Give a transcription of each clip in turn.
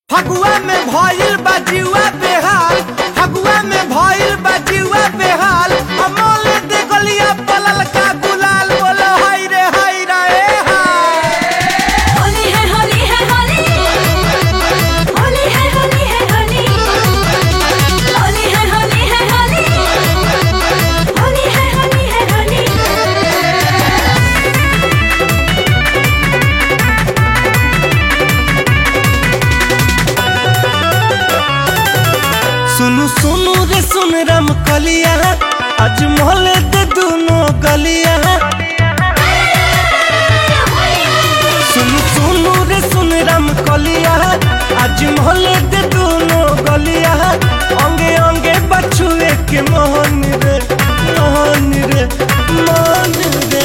फगुआ में भइल बा जीवा बेहाल फगुआ में भइल बा जीवा बेहाल अमोल दे गलिया पलल का गुलाल बोलो हाय रे हाय रे ए हाय होली है होली है होली होली है होली है होली होली है होली है होली होली है होली है होली सुनु सुनु रे सुन राम कलिया आज मोहले दे दोनों गलिया सुनु सुनु रे सुन राम कलिया आज मोहले दे दोनों गलिया अंगे अंगे बछुए के मोहन रे मोहन रे मोहन रे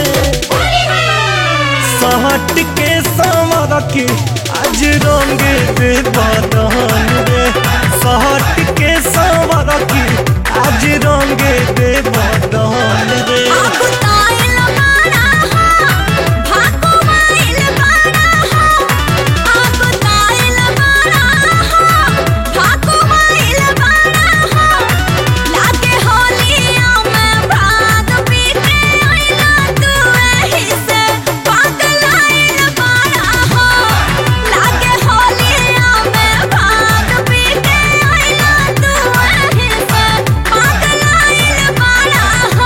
सहट के समर के आज रंग दे बदन रे सहट के समर के आज रंग दे बदन रे आगु ताइल बाड़ा हो भागो माइल बाड़ा हो आगु ताइल बाड़ा हो भागो माइल बाड़ा हो लागे होलिया में भाग पीते आइला तू एही से पागल आइल बाड़ा हो लागे होलिया में भाग पीते आइला तू एही से पागल आइल बाड़ा हो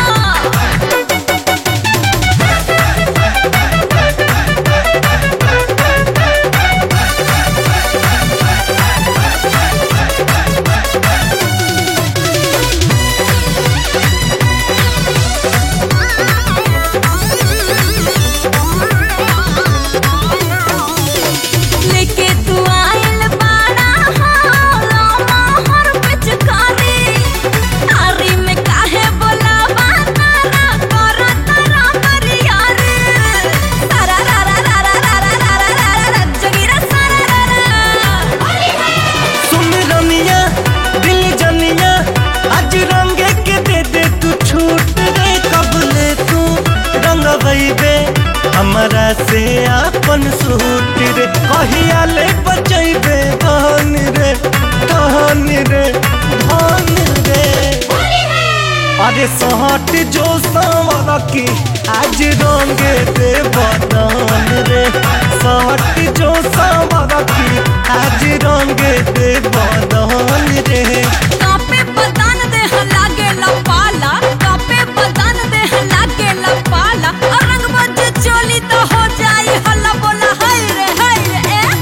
लेके तू आइल बाड़ा हो मोहर पिचकारी आरी में काहे बोलावा तारा कर तारा करिया रे तारा रा रा रा रा रा रा रा रा रा रा रा जगीरा सारा रा रा सुन रमिया दिल जनिया आज रंग के दे दे तू छूट रे कबले तू रंग बे हमरा से अपन सूट रे कहिया ले बचैबे धन रे धन रे धन रे अरे सहट जो सावर की आज रंग दे बदन रे सहट जो सावर की आज रंग दे बदन रे कापे बदन देह लागे लपाला कापे बदन देह लागे लपाला और रंग बज चोली तो हो जाई हल्ला बोला हाय रे हाय रे ए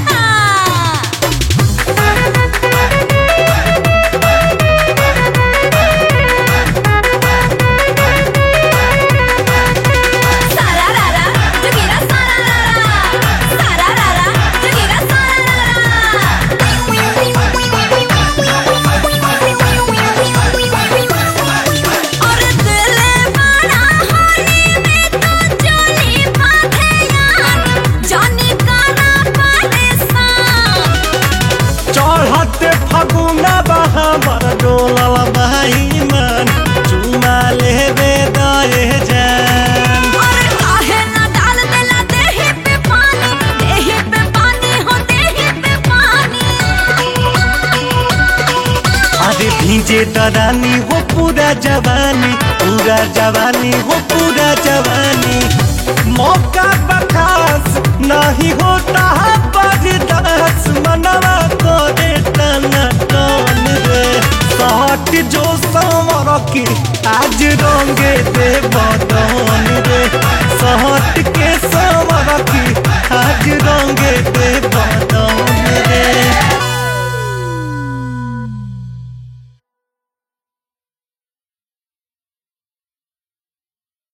हा सारा रा रा जगीरा सारा रा रा सारा रा रा जगीरा सारा रा रा और दिल बड़ा होली में तो चोली बांधे यार जानी काना परेशान चढ़ते फगुना बहाबर डोलल भाई मन चुमा लेबे दए जान और काहे ना डाल देला देहि पे पानी देहि पे पानी हो देहि पे पानी अरे भीजे दरानी हो पूरा जवानी पूरा जवानी हो पूरा जवानी मौका बखास नहीं होता है बर्दाश्त मनवा करे टना टन रे सहट जो समर की आज रंगे दे बदन रे सहट के